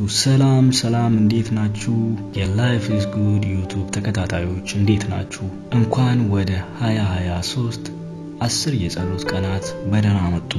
ሰላም ሰላም፣ እንዴት ናችሁ? የላይፍ ኢዝ ጉድ ዩቱብ ተከታታዮች እንዴት ናችሁ? እንኳን ወደ 2023 አስር የጸሎት ቀናት በደህና መጡ።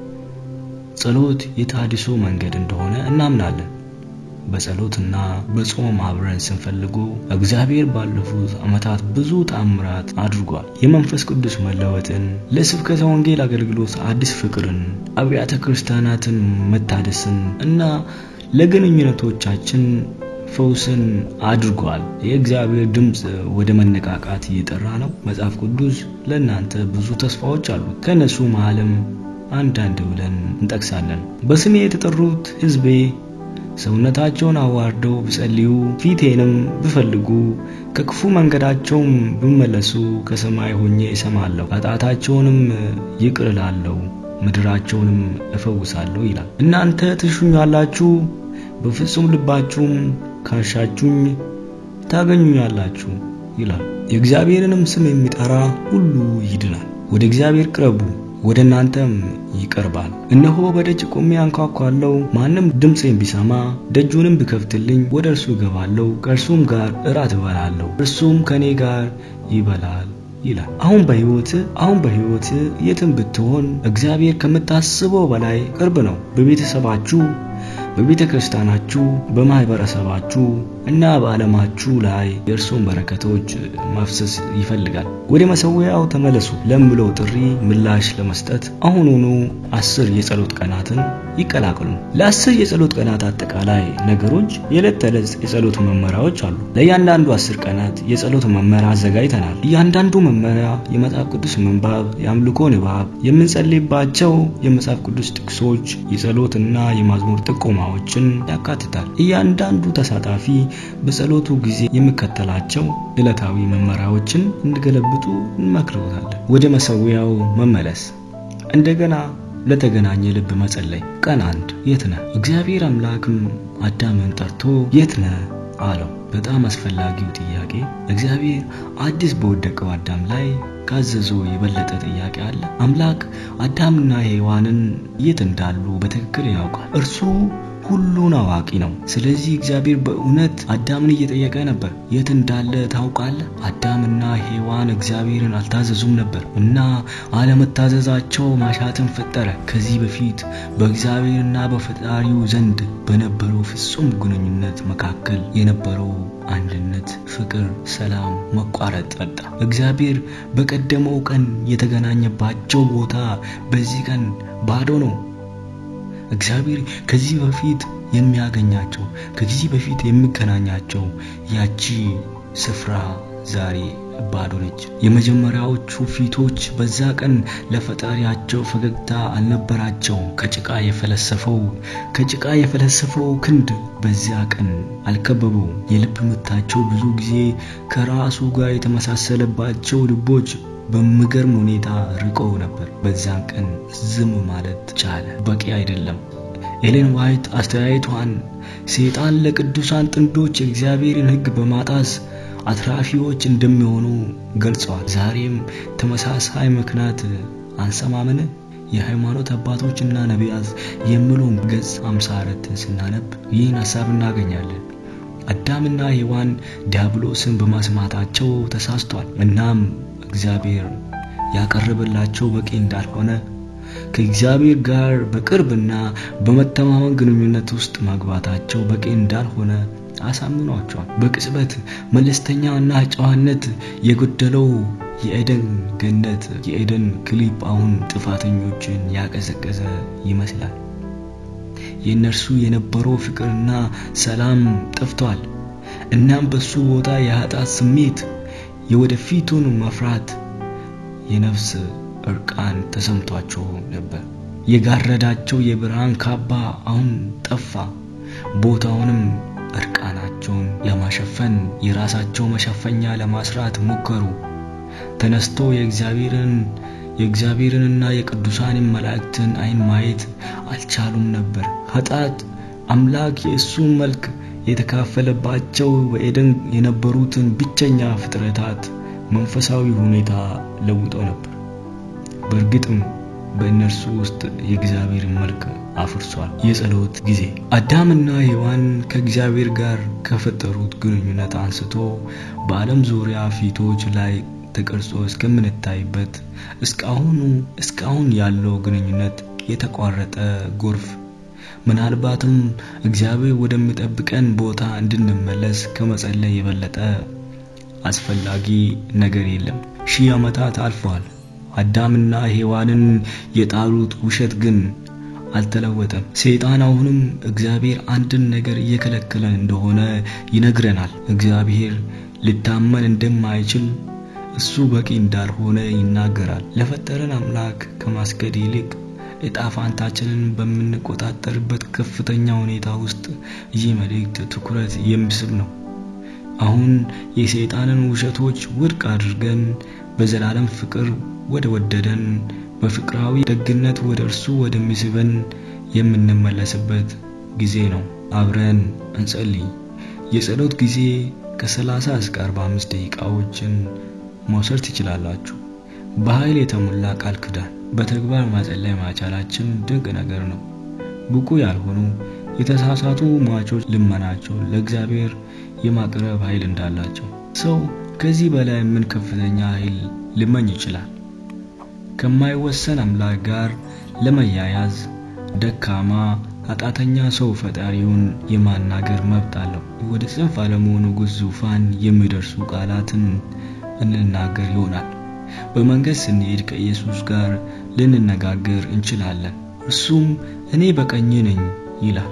ጸሎት የተሃድሶ መንገድ እንደሆነ እናምናለን። በጸሎትና በጾም አብረን ስንፈልጎ እግዚአብሔር ባለፉት ዓመታት ብዙ ተአምራት አድርጓል። የመንፈስ ቅዱስ መለወጥን፣ ለስብከተ ወንጌል አገልግሎት አዲስ ፍቅርን፣ አብያተ ክርስቲያናትን መታደስን እና ለግንኙነቶቻችን ፈውስን አድርጓል። የእግዚአብሔር ድምፅ ወደ መነቃቃት እየጠራ ነው። መጽሐፍ ቅዱስ ለእናንተ ብዙ ተስፋዎች አሉት። ከእነሱ መሃልም አንዳንድ ብለን እንጠቅሳለን። በስሜ የተጠሩት ሕዝቤ ሰውነታቸውን አዋርደው ቢጸልዩ ፊቴንም ቢፈልጉ ከክፉ መንገዳቸውም ቢመለሱ ከሰማይ ሆኜ እሰማለሁ፣ ኃጢአታቸውንም ይቅር እላለሁ፣ ምድራቸውንም እፈውሳለሁ ይላል። እናንተ ትሹኛላችሁ፣ በፍጹም ልባችሁም ካሻችሁኝ ታገኙኛላችሁ ይላል። የእግዚአብሔርንም ስም የሚጠራ ሁሉ ይድናል። ወደ እግዚአብሔር ቅረቡ ወደ እናንተም ይቀርባል። እነሆ በደጅ ቆሜ አንኳኳለሁ። ማንም ድምፄን ቢሰማ ደጁንም ቢከፍትልኝ ወደ እርሱ እገባለሁ፣ ከእርሱም ጋር እራት እበላለሁ፣ እርሱም ከኔ ጋር ይበላል ይላል። አሁን በሕይወት አሁን በሕይወት የትም ብትሆን እግዚአብሔር ከምታስበው በላይ ቅርብ ነው። በቤተሰባችሁ በቤተ ክርስቲያናችሁ በማህበረሰባችሁ እና በዓለማችሁ ላይ የእርሱን በረከቶች ማፍሰስ ይፈልጋል። ወደ መሠዊያው ተመለሱ ለምለው ጥሪ ምላሽ ለመስጠት አሁኑኑ አስር የጸሎት ቀናትን ይቀላቅሉ። ለአስር የጸሎት ቀናት አጠቃላይ ነገሮች የዕለት ተዕለት የጸሎት መመሪያዎች አሉ። ለእያንዳንዱ አስር ቀናት የጸሎት መመሪያ አዘጋጅተናል። እያንዳንዱ መመሪያ የመጽሐፍ ቅዱስ ምንባብ፣ የአምልኮ ንባብ፣ የምንጸልይባቸው የመጽሐፍ ቅዱስ ጥቅሶች፣ የጸሎትና የማዝሙር ጥቆማዎችን ያካትታል። እያንዳንዱ ተሳታፊ በጸሎቱ ጊዜ የሚከተላቸው ዕለታዊ መመሪያዎችን እንዲገለብጡ እንመክረውታለን። ወደ መሠዊያው መመለስ፣ እንደገና ለተገናኘ ልብ መጸለይ። ቀን አንድ የት ነህ? እግዚአብሔር አምላክም አዳምን ጠርቶ የት ነህ አለው። በጣም አስፈላጊው ጥያቄ እግዚአብሔር አዲስ በወደቀው አዳም ላይ ካዘዘው የበለጠ ጥያቄ አለ? አምላክ አዳምና ሔዋንን የት እንዳሉ በትክክል ያውቃል። እርሱ ሁሉን አዋቂ ነው። ስለዚህ እግዚአብሔር በእውነት አዳምን እየጠየቀ ነበር። የት እንዳለ ታውቃለህ? አዳምና ሔዋን እግዚአብሔርን አልታዘዙም ነበር እና አለመታዘዛቸው ማሻትን ፈጠረ። ከዚህ በፊት በእግዚአብሔርና በፈጣሪው ዘንድ በነበረው ፍጹም ግንኙነት መካከል የነበረው አንድነት፣ ፍቅር፣ ሰላም መቋረጥ መጣ። እግዚአብሔር በቀደመው ቀን የተገናኘባቸው ቦታ በዚህ ቀን ባዶ ነው። እግዚአብሔር ከዚህ በፊት የሚያገኛቸው ከዚህ በፊት የሚገናኛቸው ያቺ ስፍራ ዛሬ ባዶ ነች። የመጀመሪያዎቹ ፊቶች በዛ ቀን ለፈጣሪያቸው ፈገግታ አልነበራቸውም። ከጭቃ የፈለሰፈው ከጭቃ የፈለሰፈው ክንድ በዚያ ቀን አልከበበው። የልብ ምታቸው ብዙ ጊዜ ከራሱ ጋር የተመሳሰለባቸው ልቦች በሚገርም ሁኔታ ርቀው ነበር። በዛን ቀን ዝም ማለት ቻለ። በቂ አይደለም። ኤሌን ዋይት አስተያየቷን ሰይጣን ለቅዱሳን ጥንዶች የእግዚአብሔርን ሕግ በማጣስ አትራፊዎች እንደሚሆኑ ገልጸዋል። ዛሬም ተመሳሳይ ምክንያት አንሰማምን? የሃይማኖት አባቶችና ነቢያት የሚለውን ገጽ 54 ስናነብ ይህን ሐሳብ እናገኛለን። አዳምና ሔዋን ዲያብሎስን በማስማታቸው ተሳስቷል። እናም እግዚአብሔር ያቀረበላቸው በቂ እንዳልሆነ ከእግዚአብሔር ጋር በቅርብና በመተማመን ግንኙነት ውስጥ መግባታቸው በቂ እንዳልሆነ አሳምኗቸዋል። በቅጽበት መለስተኛና ጨዋነት የጎደለው የኤደን ገነት የኤደን ክሊፕ አሁን ጥፋተኞችን ያቀዘቀዘ ይመስላል። የእነርሱ የነበረው ፍቅርና ሰላም ጠፍቷል። እናም በሱ ቦታ የኃጢአት ስሜት የወደፊቱን መፍራት የነፍስ እርቃን ተሰምቷቸው ነበር። የጋረዳቸው የብርሃን ካባ አሁን ጠፋ። ቦታውንም እርቃናቸውን ለማሸፈን የራሳቸው መሸፈኛ ለማስራት ሞከሩ። ተነስቶ የእግዚአብሔርን የእግዚአብሔርንና የቅዱሳንን መላእክትን ዓይን ማየት አልቻሉም ነበር። ኃጢአት አምላክ የእሱን መልክ የተካፈለባቸው በኤደን የነበሩትን ብቸኛ ፍጥረታት መንፈሳዊ ሁኔታ ለውጦ ነበር። በእርግጥም በእነርሱ ውስጥ የእግዚአብሔርን መልክ አፍርሷል። የጸሎት ጊዜ አዳምና ሔዋን ከእግዚአብሔር ጋር ከፈጠሩት ግንኙነት አንስቶ በዓለም ዙሪያ ፊቶች ላይ ተቀርጾ እስከምንታይበት እስካሁኑ እስካሁን ያለው ግንኙነት የተቋረጠ ጎርፍ ምናልባትም እግዚአብሔር ወደሚጠብቀን ቦታ እንድንመለስ ከመጸለይ የበለጠ አስፈላጊ ነገር የለም። ሺህ ዓመታት አልፈዋል። አዳምና ሔዋንን የጣሉት ውሸት ግን አልተለወጠም። ሰይጣን አሁንም እግዚአብሔር አንድን ነገር እየከለከለን እንደሆነ ይነግረናል። እግዚአብሔር ሊታመን እንደማይችል እሱ በቂ እንዳልሆነ ይናገራል። ለፈጠረን አምላክ ከማስገድ ይልቅ እጣ ፋንታችንን በምንቆጣጠርበት ከፍተኛ ሁኔታ ውስጥ ይህ መልእክት ትኩረት የሚስብ ነው። አሁን የሰይጣንን ውሸቶች ውድቅ አድርገን በዘላለም ፍቅር ወደ ወደደን በፍቅራዊ ደግነት ወደ እርሱ ወደሚስበን የምንመለስበት ጊዜ ነው። አብረን እንጸልይ። የጸሎት ጊዜ ከ30 እስከ 45 ደቂቃዎችን መውሰድ ትችላላችሁ። በኃይል የተሞላ ቃል ኪዳን በተግባር መጸለይ ማቻላችን ድንቅ ነገር ነው። ብቁ ያልሆኑ የተሳሳቱ ሟቾች ልመናቸው ለእግዚአብሔር የማቅረብ ኃይል እንዳላቸው ሰው ከዚህ በላይ ምን ከፍተኛ ኃይል ሊመኝ ይችላል? ከማይወሰን አምላክ ጋር ለመያያዝ ደካማ ኃጢአተኛ ሰው ፈጣሪውን የማናገር መብት አለው። ወደ ጽንፍ አለመሆኑ ንጉሥ ዙፋን የሚደርሱ ቃላትን እንናገር ይሆናል። በመንገድ ስንሄድ ከኢየሱስ ጋር ልንነጋገር እንችላለን። እርሱም እኔ በቀኝ ነኝ ይላል።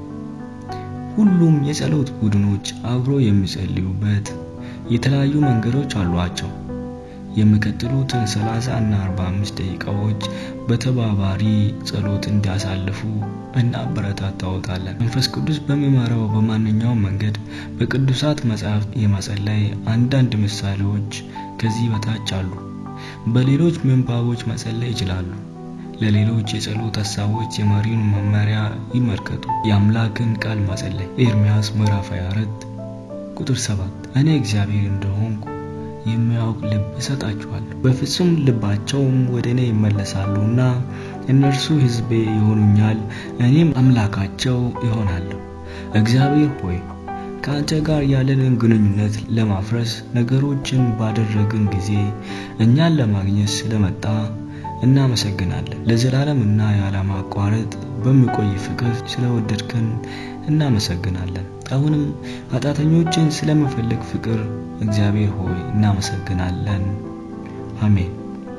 ሁሉም የጸሎት ቡድኖች አብሮ የሚጸልዩበት የተለያዩ መንገዶች አሏቸው። የሚቀጥሉትን 30 እና 45 ደቂቃዎች በተባባሪ ጸሎት እንዲያሳልፉ እናበረታታዎታለን። መንፈስ ቅዱስ በሚመራው በማንኛውም መንገድ በቅዱሳት መጻሕፍት የመጸለይ አንዳንድ ምሳሌዎች ከዚህ በታች አሉ። በሌሎች ምንባቦች መጸለይ ይችላሉ። ለሌሎች የጸሎት ሀሳቦች የመሪውን መመሪያ ይመልከቱ። የአምላክን ቃል መጸለይ ኤርምያስ ምዕራፍ 24 ቁጥር 7 እኔ እግዚአብሔር እንደሆንኩ የሚያውቅ ልብ እሰጣችኋለሁ፣ በፍጹም ልባቸውም ወደ እኔ ይመለሳሉና እነርሱ ሕዝቤ ይሆኑኛል፣ እኔም አምላካቸው ይሆናለሁ። እግዚአብሔር ሆይ ከአንተ ጋር ያለንን ግንኙነት ለማፍረስ ነገሮችን ባደረግን ጊዜ እኛን ለማግኘት ስለመጣ እናመሰግናለን። ለዘላለም እና ያለማቋረጥ በሚቆይ ፍቅር ስለወደድከን እናመሰግናለን። አሁንም ኃጢአተኞችን ስለምፈልግ ፍቅር እግዚአብሔር ሆይ እናመሰግናለን። አሜን።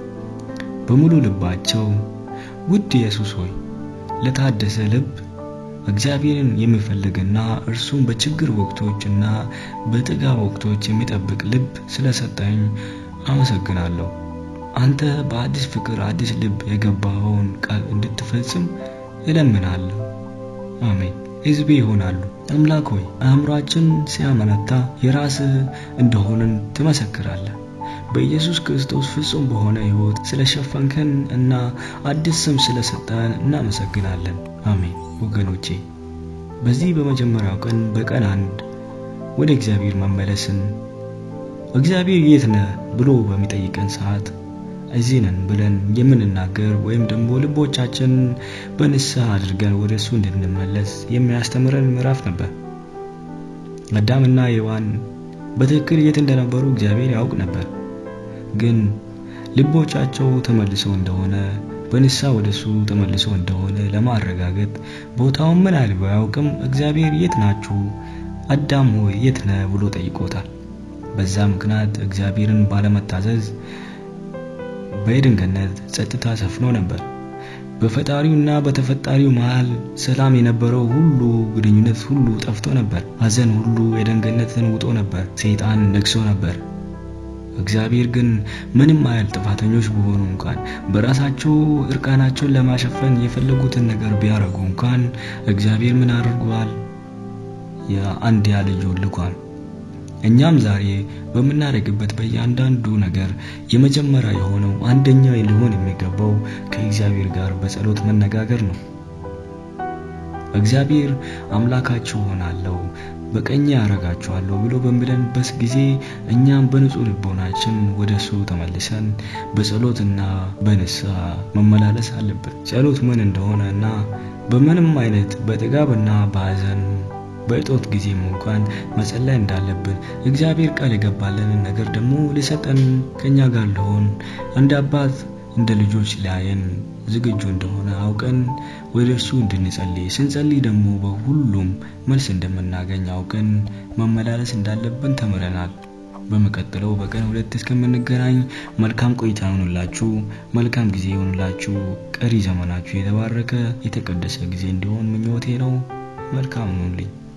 በሙሉ ልባቸው ውድ ኢየሱስ ሆይ ለታደሰ ልብ እግዚአብሔርን የሚፈልግና እርሱን በችግር ወቅቶችና በጥጋብ ወቅቶች የሚጠብቅ ልብ ስለሰጠኝ አመሰግናለሁ። አንተ በአዲስ ፍቅር አዲስ ልብ የገባኸውን ቃል እንድትፈጽም እለምናለሁ። አሜን። ሕዝቤ ይሆናሉ። አምላክ ሆይ አእምሯችን ሲያመነታ የራስህ እንደሆንን ትመሰክራለህ። በኢየሱስ ክርስቶስ ፍጹም በሆነ ሕይወት ስለሸፈንከን እና አዲስ ስም ስለሰጠን እናመሰግናለን። አሜን። ወገኖቼ በዚህ በመጀመሪያው ቀን በቀን አንድ ወደ እግዚአብሔር መመለስን እግዚአብሔር የት ነህ ብሎ በሚጠይቀን ሰዓት እዚህ ነን ብለን የምንናገር ወይም ደግሞ ልቦቻችን በንስሐ አድርገን ወደ እሱ እንድንመለስ የሚያስተምረን ምዕራፍ ነበር። አዳምና ሔዋን በትክክል የት እንደነበሩ እግዚአብሔር ያውቅ ነበር። ግን ልቦቻቸው ተመልሰው እንደሆነ በንስሐ ወደ እሱ ተመልሰው እንደሆነ ለማረጋገጥ ቦታውን ምን ያህል ባያውቅም እግዚአብሔር የት ናችሁ አዳም ሆይ የት ነህ ብሎ ጠይቆታል። በዛ ምክንያት እግዚአብሔርን ባለመታዘዝ በኤድን ገነት ጸጥታ ሰፍኖ ነበር። በፈጣሪውና በተፈጣሪው መሃል ሰላም የነበረው ሁሉ ግንኙነት ሁሉ ጠፍቶ ነበር። ሐዘን ሁሉ ኤድን ገነትን ውጦ ነበር። ሰይጣን ነግሶ ነበር። እግዚአብሔር ግን ምንም ያህል ጥፋተኞች ቢሆኑ እንኳን በራሳቸው እርቃናቸውን ለማሸፈን የፈለጉትን ነገር ቢያደርጉ እንኳን እግዚአብሔር ምን አድርጓል? የአንድያ ልጁን ልኳል። እኛም ዛሬ በምናደርግበት በእያንዳንዱ ነገር የመጀመሪያ የሆነው አንደኛ ሊሆን የሚገባው ከእግዚአብሔር ጋር በጸሎት መነጋገር ነው። እግዚአብሔር አምላካችሁ ሆናለሁ በቀኝ ያረጋችኋለሁ ብሎ በሚለንበት ጊዜ እኛም በንጹህ ልቦናችን ወደ እሱ ተመልሰን በጸሎትና በንስሐ መመላለስ አለብን። ጸሎት ምን እንደሆነ እና በምንም አይነት በጥጋብና በሐዘን በእጦት ጊዜም እንኳን መጸለይ እንዳለብን እግዚአብሔር ቃል የገባልንን ነገር ደግሞ ሊሰጠን ከኛ ጋር ሊሆን እንደ አባት እንደ ልጆች ሊያየን ዝግጁ እንደሆነ አውቀን ወደ እርሱ እንድንጸልይ ስንጸልይ ደግሞ በሁሉም መልስ እንደምናገኝ አውቀን መመላለስ እንዳለብን ተምረናል። በሚቀጥለው በቀን ሁለት እስከምንገናኝ መልካም ቆይታ ይሆንላችሁ፣ መልካም ጊዜ ይሆንላችሁ። ቀሪ ዘመናችሁ የተባረከ የተቀደሰ ጊዜ እንዲሆን ምኞቴ ነው። መልካም ሁኑልኝ።